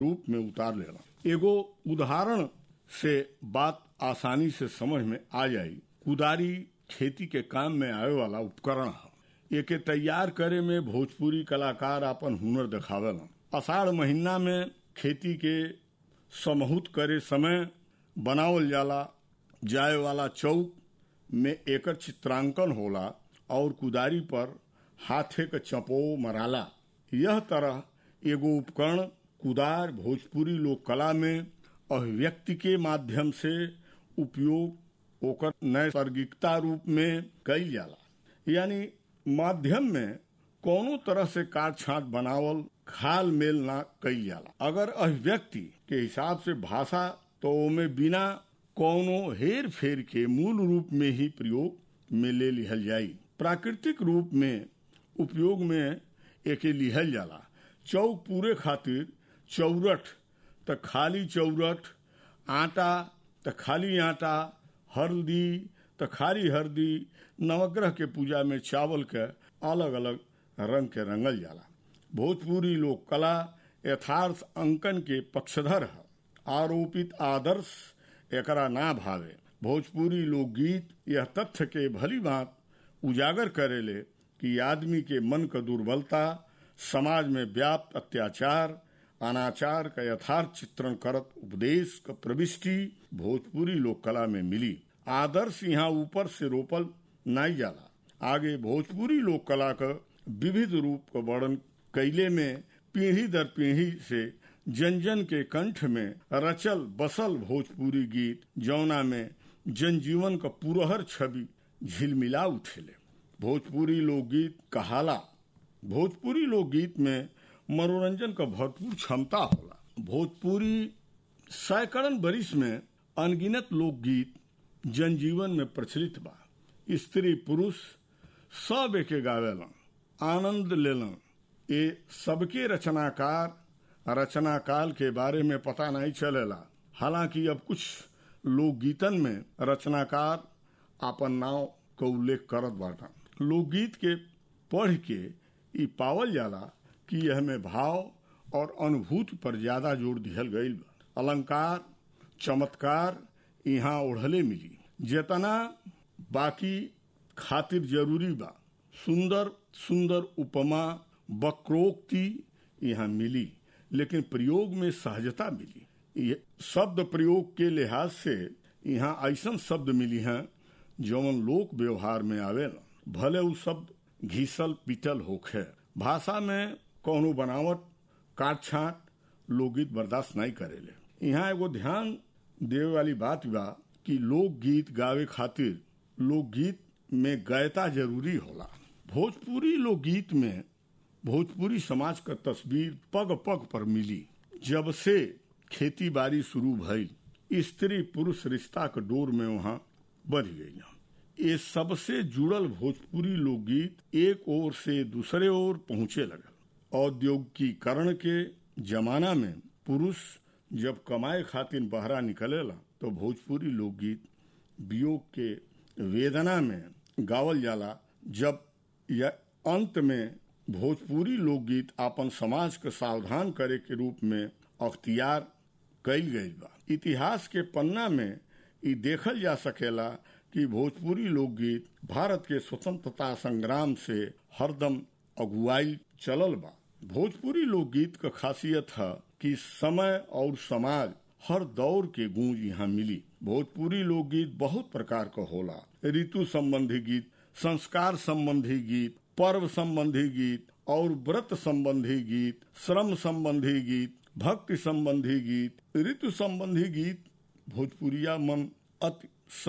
रूप में उतार लेला एगो उदाहरण से बात आसानी से समझ में आ जाई कुदारी खेती के काम में आवे वाला उपकरण है एके तैयार करे में भोजपुरी कलाकार अपन हुनर दिखावेला अषाढ़ महीना में खेती के समहूत करे समय बनावल जाला जाए वाला चौक में एकर चित्रांकन होला और कुदारी पर हाथे के चपो मराला यह तरह एगो उपकरण कुदार भोजपुरी लोक कला में अभिव्यक्ति के माध्यम से उपयोग ओकर नैसर्गिकता रूप में कईल जाला यानी माध्यम में कोनो तरह से काट छाट बनावल खाल मेल ना कईल जाला अगर अभिव्यक्ति के हिसाब से भाषा तो में बिना कोनो हेर फेर के मूल रूप में ही प्रयोग में ले लिहल जाई प्राकृतिक रूप में उपयोग में एके लिहल जाला चौक पूरे खातिर चौरठ त खाली चौरठ आटा त खाली आटा हल्दी त खाली हल्दी नवग्रह के पूजा में चावल के अलग अलग रंग के रंगल जाला भोजपुरी लोक कला यथार्थ अंकन के पक्षधर है आरोपित आदर्श एकरा ना भावे भोजपुरी लोकगीत यह तथ्य के भली बात उजागर करेले कि आदमी के मन का दुर्बलता समाज में व्याप्त अत्याचार अनाचार का यथार्थ चित्रण करत उपदेश का प्रविष्टि भोजपुरी लोक कला में मिली आदर्श यहाँ ऊपर से रोपल नहीं जाला आगे भोजपुरी लोक कला का विविध रूप का वर्णन कैले में पीढ़ी दर पीढ़ी से जन जन के कंठ में रचल बसल भोजपुरी गीत जौना में जनजीवन का पुरहर छवि झिलमिला उठेले भोजपुरी लोकगीत कहाला भोजपुरी लोकगीत में मनोरंजन का भरपूर क्षमता होला भोजपुरी सैकड़न बरिस में अनगिनत लोकगीत जनजीवन में प्रचलित बा स्त्री पुरुष सब एके गावेलन आनंद लेलन ये सबके रचनाकार रचना काल के बारे में पता नहीं चलेला हालांकि अब कुछ लोकगीतन में रचनाकार अपन नाव का उल्लेख करत बाटा लोकगीत के पढ़ के ई पावल जाला कि यह में भाव और अनुभूति पर ज्यादा जोर दिहल गईल बा अलंकार चमत्कार यहाँ ओढ़ले मिली जेतना बाकी खातिर जरूरी बा सुंदर सुंदर उपमा वक्रोक्ति यहाँ मिली लेकिन प्रयोग में सहजता मिली ये शब्द प्रयोग के लिहाज से यहाँ ऐसा शब्द मिली हैं जौन लोक व्यवहार में आवेला भले उ शब्द घीसल पिटल होखे भाषा में कोनो बनावट काट छाट लोकगीत बर्दाश्त नहीं करेले यहाँ एगो ध्यान देवे वाली बात बा कि लोकगीत गावे खातिर लोकगीत में गयता जरूरी होला भोजपुरी लोकगीत में भोजपुरी समाज का तस्वीर पग पग पर मिली जब से खेती बाड़ी शुरू भइल स्त्री पुरुष रिश्ता के डोर में वहां बढ़ गई ये सबसे जुड़ल भोजपुरी लोकगीत एक ओर से दूसरे ओर पहुंचे लगल औद्योगिकीकरण के जमाना में पुरुष जब कमाए खातिर बहरा निकलेला तो भोजपुरी लोकगीत वियोग के वेदना में गावल जाला जब यह अंत में भोजपुरी लोकगीत अपन समाज के सावधान करे के रूप में अख्तियार कैल गई बा इतिहास के पन्ना में ई देखल जा सकेला कि भोजपुरी लोकगीत भारत के स्वतंत्रता संग्राम से हरदम अगुवाई चलल बा भोजपुरी लोकगीत का खासियत है कि समय और समाज हर दौर के गूंज यहाँ मिली भोजपुरी लोकगीत बहुत प्रकार का होला ऋतु संबंधी गीत संस्कार संबंधी गीत पर्व संबंधी गीत और व्रत संबंधी गीत श्रम संबंधी गीत भक्ति संबंधी गीत ऋतु संबंधी गीत भोजपुरिया मन अति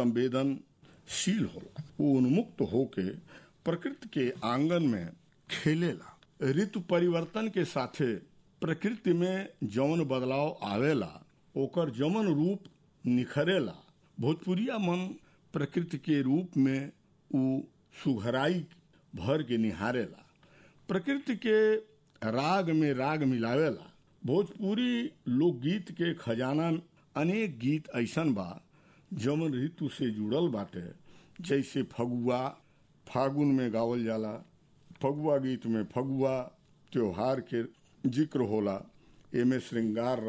संवेदनशील होला वो उन्मुक्त होके प्रकृति के आंगन में खेलेला ऋतु परिवर्तन के साथे प्रकृति में जौन बदलाव आवेला ओकर जमन रूप निखरेला भोजपुरिया मन प्रकृति के रूप में उ सुघराई भर के निहारेला प्रकृति के राग में राग मिलावेला भोजपुरी लोकगीत के खजाना अनेक गीत ऐसन बा जमन ऋतु से जुड़ल बाटे जैसे फगुआ फागुन में गावल जाला फगुआ गीत में फगुआ त्योहार के जिक्र होला एमे श्रृंगार